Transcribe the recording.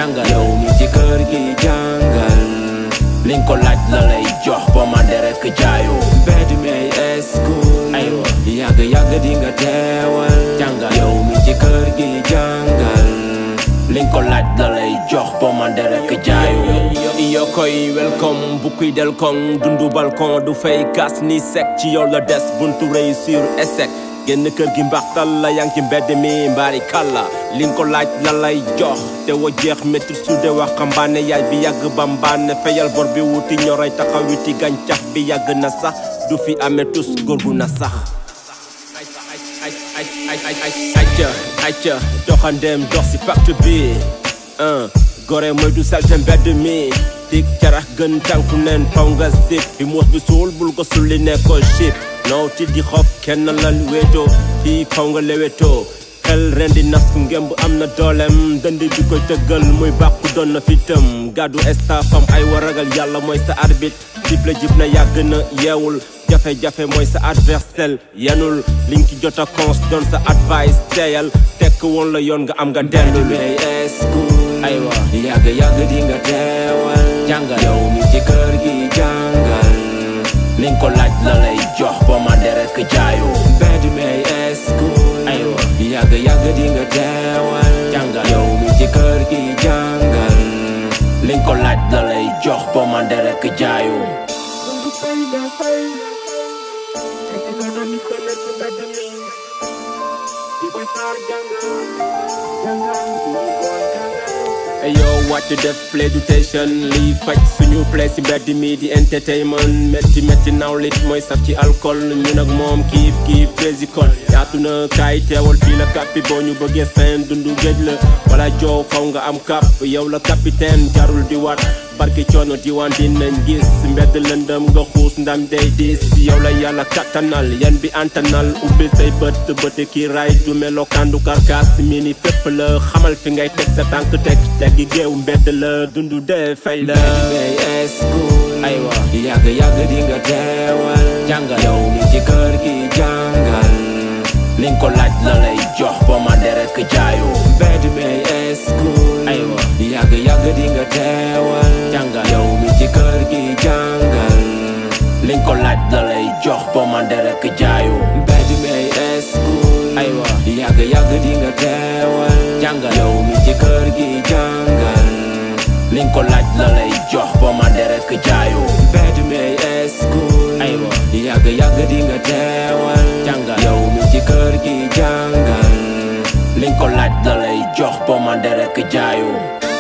jàngal yow mi ci kër gi jàngal li nga ko laaj la lay jox ba ma rek jaayu mbedd mi ay school aywa yàgg yàgg di nga teewal jàngal yow mi ci kër gi jàngal li nga ko laaj la lay jox ba ma rek jaayu yoo koy welcome bu kuy del koŋ dundu balcon du fay gas ni sec ci yow la des buntu réussir échec génn kër gi mbaxtal la yaa ngi ci mbedd mi mbaari kàlla li nga ko laaj la lay jox te wa jeex métti su dee waxambaane yaay bi yàgg bambaane fayal bor bi wuti ñoroy taxaw witi gàncax bi yàgg na sax du fi amee tus góor gu na sax acca acca doxandeem dox si pacte bi gore mooy du salte mbedd mi tik carax gën tànku neen faw nga sip bi muus bi suul bul ko sulli ne ko ship naw ti di xob kenn lal wéetoo fii faw nga lewetoo xel ren di nas ngemb am na doolem dënd bi koy tëggal muy bàkku doon na fitam gàddu estafam ay wa ragal yàlla mooy sa arbitre sible jib na yàgg na yeewul jafe-jafe mooy sa adversaire yenul liñ ci jot a cons doon sa advice teeyal tekk woon la yoon nga am nga dellu aywa yàgg yàgg di nga teewal jàngal yow mi ci kër gi jàngal li nga ko laaj la lay jox ba ma rek jaayu mbedd mi ay school aywa yàgg yàgg di nga teewal jàngal yow mi ci kër gi jàngal li nga ko laaj la lay jox ba ma rek jaayu yow wàcc def play du station liy faj suñu play si mbedd mi di entertainment métti métti nawlit mooy saf ci alcool ñun ak moom kiif kiif prési kon yaatu na kaay teewal fii la kappi boo ñu bëggee seen dundu géej la wala joow faw nga am kap yow la capitaine jarul di wat barki coono diwaan dinañ gis mbedd lëndëm nga xuus ndam day diis yow la yàlla kattanal yan bi antanal ubbil say bët bëti kii ray du melokaan du karkaas mi ni fépp la xamal fi ngay teg sa tànk teg teggi géew mbedd la dundu dee fay la ay school aywa yàgg yàgg di nga teewal jàngal yow mi ci kër gi jàngal li nga ko laaj la lay jox ba ma rek jaayu mbedd mi ay school aywa yàgg yàgg di nga teewal jàngal yow mi ci kër gi jàngal li nga ko laaj la lay jox ba ma rek jaayu mbedd mi ay school aywa yàgg yàgg di nga teewal jàngal yow mi ci kër gi jàngal li nga ko laaj la lay jox ba ma rek jaayu mbedd mi ay school aywa yàgg yàgg di nga teewal jàngal yow mi ci kër gi jàngal li nga ko laaj la lay jox ba ma rek jaayu